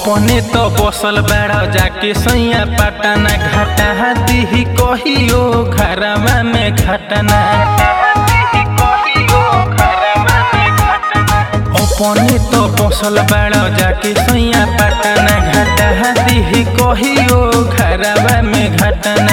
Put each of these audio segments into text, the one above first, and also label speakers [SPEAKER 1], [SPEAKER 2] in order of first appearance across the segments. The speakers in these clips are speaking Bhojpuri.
[SPEAKER 1] अपने तो बसल बाड़ जाके सैया पटना घाटा दिही कहियो घरवा में घटना अपने तो बसल बाड़ जाके सैया पटना घाटा दिही कहियो घरवा में घटना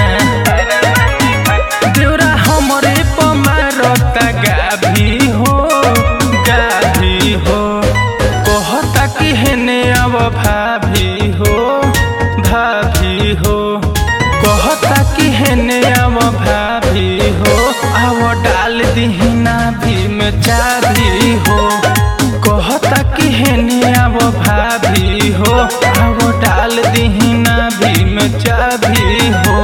[SPEAKER 1] देवरा हमरे पमारता गाभी हो गाभी हो कहता कि हेने अब भाभी हो भाभी हो कहता कि हेने अब भाभी हो अब डाल दीही नाभी में चाभी हो कहता कि हेने अब भाभी हो अब डाल दीही नाभी में चाभी हो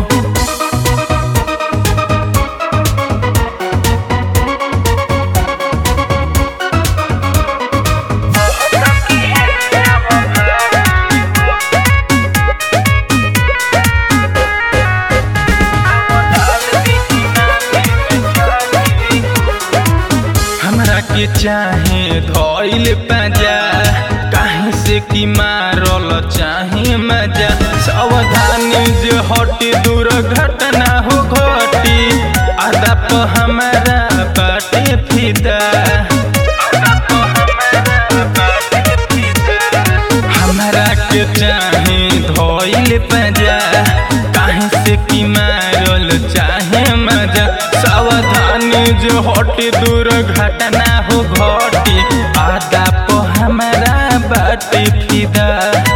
[SPEAKER 1] हमरा के चाहे धइल पाजा काहे से कि मारल चाहे मजा सावधानी जे हटी दूर घटना हो घटी आदा प हमारा बाटे फिदा हमरा के चाहे धइल पाजा काहे से कि मारल चाहे मजा सावधानी जो हटी दूर घटना हो घटी आदा प हमारा बाटे फिदा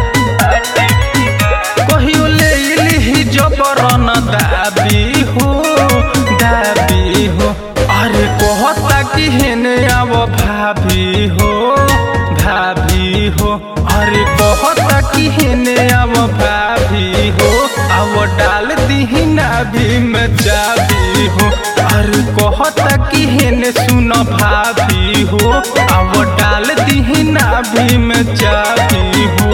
[SPEAKER 1] कहियो ले लिही जबरन दाबी हो दाबी हो अरे कहता कि हेने अब भाभी हो भाभी हो अरे कहता कि हेने अब भाभी हो अब डाल दीही नाभी में चाबी हो अरे कहता कि हेने सुन भाभी हो अब डाल दीही नाभी में चाबी हो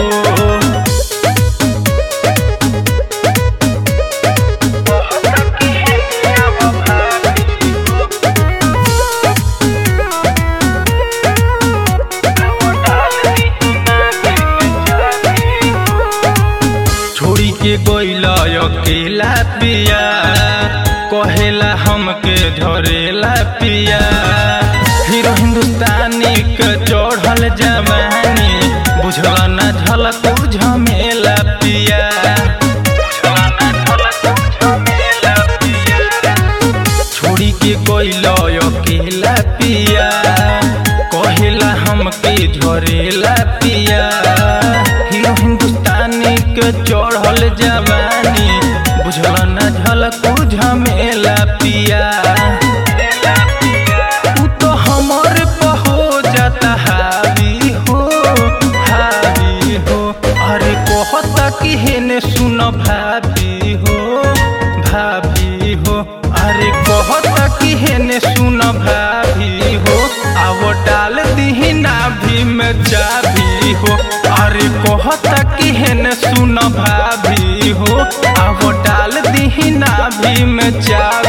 [SPEAKER 1] छोड़ी के गइला अकेला पिया कहेला हमके झरेला पिया हीरो हिंदुस्तानी के चढ़ल जवानी बुझल न झलक झमेला पिया छोड़ी के गइला अकेला पिया कहेला हमके झरेला पिया हीरो हिंदुस्तानी के चढ़ल जवानी बुझल न झलक झमेला पिया उ तो हमर पहो जाता हावी हो हावी हो अरे कहता कि हेने सुन भाभी हो भाभी हो अरे कहता कि हेने सुन भाभी हो अब डाल दीही नाभी में चाभी हो अरे कहता कि हेने सुन भाभी हो अब डाल दीही नाभी में चाभी